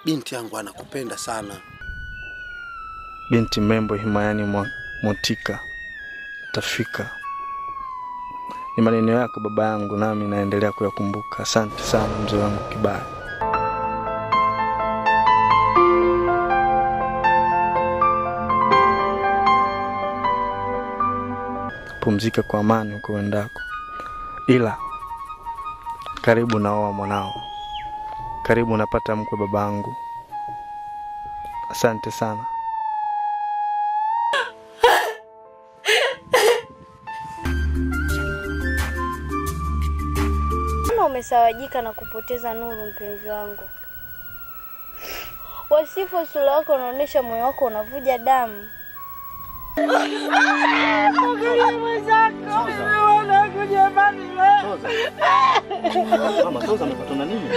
binti yangu anakupenda sana. binti mrembo himayani mwa motika tafika ni maneno yako baba yangu nami naendelea kuyakumbuka asante sana mzee wangu kibaya pumzika kwa amani huko uendako ila karibu naoa mwanao karibu napata mkwe babangu asante sana Kama umesawajika na kupoteza nuru, mpenzi wangu, wasifu wa sura wako unaonyesha moyo wako unavuja damu. Mama, Toza amepatwa na nini?